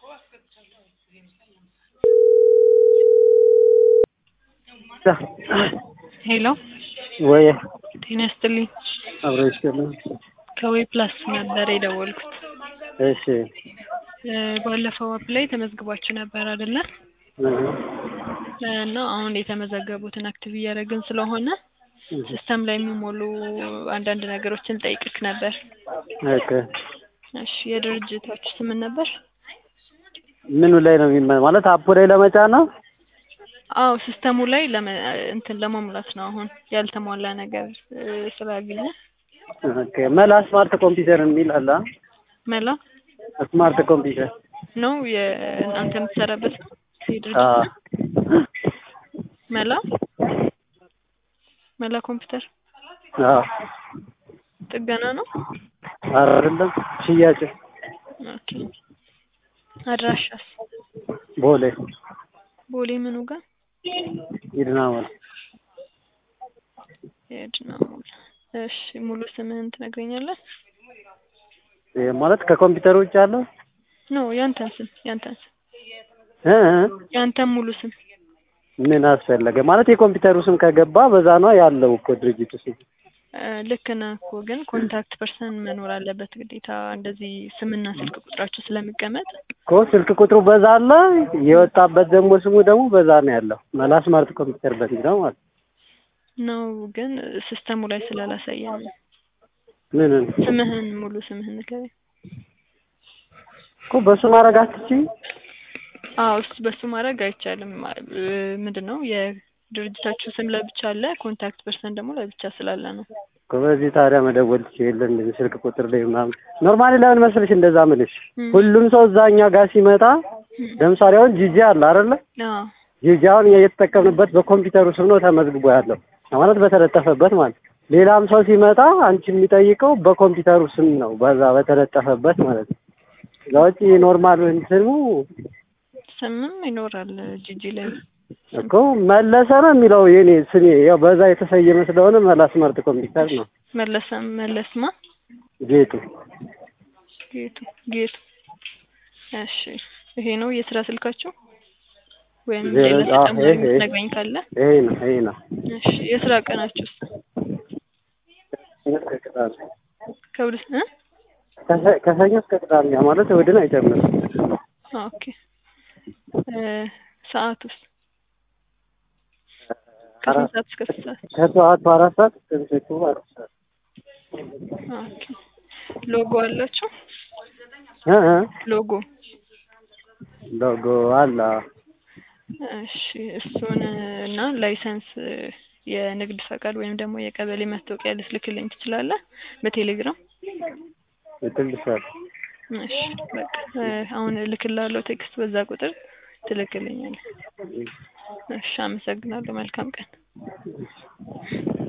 ሄሎ ወይ ጤና ይስጥልኝ። አብሮ ይስጥልኝ። ከዌብ ፕላስ ነበር የደወልኩት። እሺ እ ባለፈው አፕ ላይ ተመዝግባችሁ ነበር አይደለ? እና አሁን የተመዘገቡትን አክቲቭ እያደረግን ስለሆነ ሲስተም ላይ የሚሞሉ አንዳንድ ነገሮችን ጠይቅክ ነበር። ኦኬ እሺ የድርጅታችሁ ስም ምን ነበር? ምኑ ላይ ነው የሚመ ማለት አፑ ላይ ለመጫን ነው? አዎ ሲስተሙ ላይ ለመ እንትን ለመሙላት ነው። አሁን ያልተሟላ ነገር እ ስላገኘ ኦኬ መላ ስማርት ኮምፒውተር የሚል አለ። አ? መላ ስማርት ኮምፒውተር ነው የእናንተ የምትሰራበት ነው? የድርጅት አ ነው? መላ መላ ኮምፒውተር አ ጥገና ነው? ኧረ አይደለም ሽያጭ ኦኬ አድራሻስ ቦሌ ቦሌ ምኑ ጋር ይድናሞል የድና ሞል። እሺ ሙሉ ስምህን ትነግረኛለህ? ይሄ ማለት ከኮምፒውተር ውጭ ያለው ኖ ያንተን ስም ያንተን ስም እ እ ያንተን ሙሉ ስም ምን አስፈለገ ማለት የኮምፒውተሩ ስም ከገባ በዛ ነው ያለው እኮ ድርጅቱ ስም እ ልክ ነህ እኮ ግን ኮንታክት ፐርሰን መኖር አለበት ግዴታ። እንደዚህ ስምና ስልክ ቁጥራችሁ ስለሚቀመጥ እኮ ስልክ ቁጥሩ በዛ አለ የወጣበት ደግሞ ስሙ ደግሞ በዛ ነው ያለው መላ ስማርት ኮምፒውተር በሚለው ማለት ነው ግን ሲስተሙ ላይ ስላላሳየን ነው። ምን ስምህን ሙሉ ስምህን ንገረኝ። እኮ በሱ ማድረግ አትችይ አዎ እሱ በሱ ማድረግ አይቻልም። እ ምንድን ነው የድርጅታችሁ ስም ለብቻ አለ፣ ኮንታክት ፐርሰን ደግሞ ለብቻ ስላለ ነው። እኮ በዚህ ታዲያ መደወል ትችይ የለ እንደዚህ ስልክ ቁጥር ላይ ምናምን ኖርማሊ ለምን መሰለሽ እንደዛ ምልሽ እም። ሁሉም ሰው እዛ እኛ ጋር ሲመጣ ለምሳሌ አሁን ጂጂ አለ አይደለ አዎ ጂጂ አሁን እኛ እየተጠቀምንበት በኮምፒውተሩ ስም ነው ተመዝግቦ ያለው ማለት በተለጠፈበት ማለት ሌላም ሰው ሲመጣ አንቺ የሚጠይቀው በኮምፒውተሩ ስም ነው በዛ በተለጠፈበት ማለት ነው እዛ ውጪ ኖርማል እንትኑ ስምም ይኖራል ጂጂ ላይ እኮ መለሰ ነው የሚለው የኔ ስሜ ያው በዛ የተሰየመ ስለሆነ መላ ስማርት ኮምፒውተር ነው መለሰ መለስማ ጌጡ ጌቱ ጌቱ። እሺ ይሄ ነው የስራ ስልካችሁ ወይም ዜሮ ሌላ አዎ፣ ተጨማሪ ይሄ- የምትነግረኝ ካለ? ይሄ ነው ይሄ ነው እሺ የስራ ቀናችሁስ ከሁለት እ ከሰ- ከሰኞ እስከ ቅዳሜ ያ ማለት እሑድን አይጨምርም ኦኬ እ ሰዓቱስ ከስንት ሰዓት እስከ ስንት ሰዓት? ከጠዋቱ አራት ሰዓት እስከ ምሽቱ አራት ሰዓት ኦኬ ሎጎ አላችሁ? እ እ ሎጎ ሎጎ አለ እሺ እሱን እና ላይሰንስ የንግድ ፈቃድ ወይም ደግሞ የቀበሌ መታወቂያ ልትልክልኝ ትችላለህ በቴሌግራም? ይትልሻል እሺ በቃ እ አሁን እልክልሃለሁ ቴክስት በዛ ቁጥር ትልክልኛለህ። እሺ አመሰግናለሁ። መልካም ቀን።